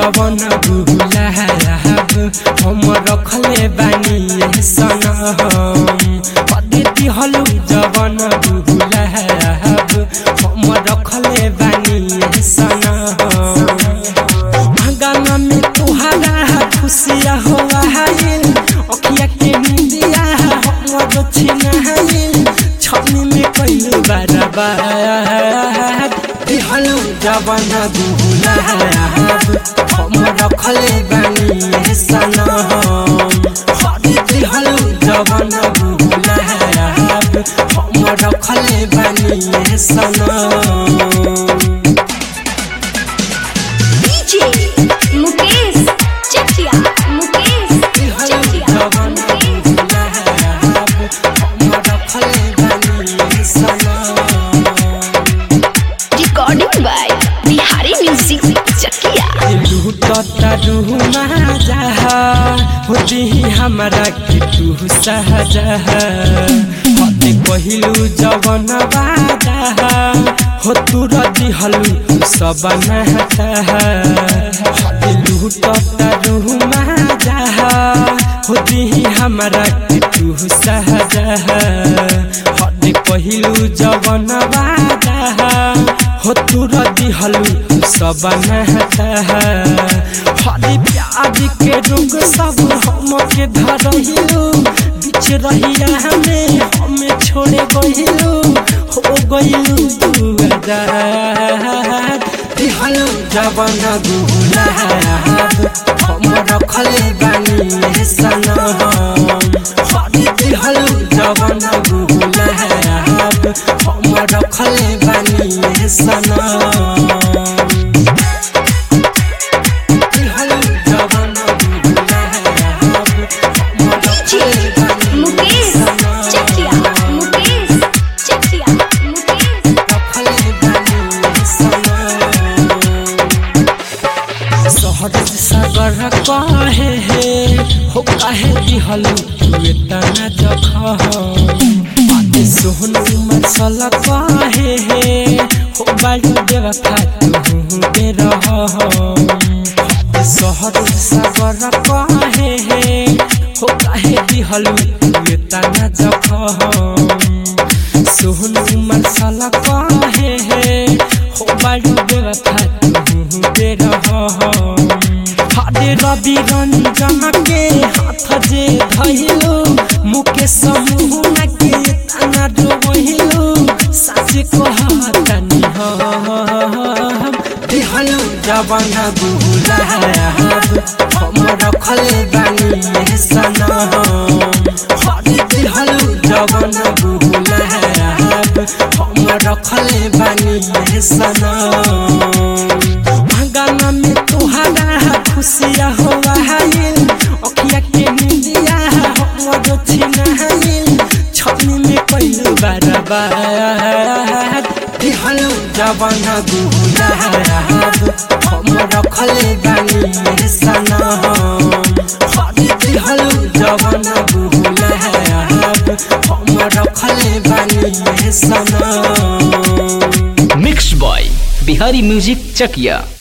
जवन गुलाब हम रखले बानी सनम कदे दिहलु जवन गुलाब हम रखले बानी सनम गाना में तुहारा खुशिया हुआ है अखिया के निंदिया हमर छिना है छनी में कइलु बराबर दिहलु जवन गुलाब हम रखले बानी सनम दिहलु जवन गुलाब हम रखले बानी सनम DJ Mukesh Chatiya Mukesh Chatiya Mukesh recording by Bihari music Chakiya होती हमारा के तू सहजा हते कहिलू जवन बाजा हो तू रदी हलू सब नहता हते लूटता रूह माजा होती हमारा के तू सहजा हते कहिलू जवन बाजा हो तू रदी हलू सब नहता हरी प्याज के रोग सब हम के धरहिलू बीच रहिया हमें हमें छोड़े गहिलू हो गइलू तू आजाद दिहलू जवन गुलाब हम रखले बानी सनम हरी दिहलू जवन गुलाब हम रखले बानी सनम DJ मुकेश चटिया मुकेश चटिया मुकेश सहर सागर कहे हे हो कहे दिहलु तुए तना जख आते सोहन मसल कहे हे हो बालू देवा फातु बे रह सहर सागर कहे हे हो कहे दिहलु तुए तना जख सोहन मसल कहे हे हो बालू देवा फातु बे रह हरे रवि रंजन के हाथ जे धइलो मुके समूह के तना डोबहिलो सास कहतनी हम दिहलो जवन गुलाब हम रखले बानी सनम हरे दिहलो जवन गुलाब हम रखले बानी सनम गाना में तुहारा खुशिया हुआ है अखिया के निंदिया हमर छिना है छनी में कइलु बराबर दिहलु जवन गुलाब हम रखले बानी सनम हरी दिहलु जवन गुलाब हम रखले बानी सनम मिक्स बॉय बिहारी म्यूजिक चकिया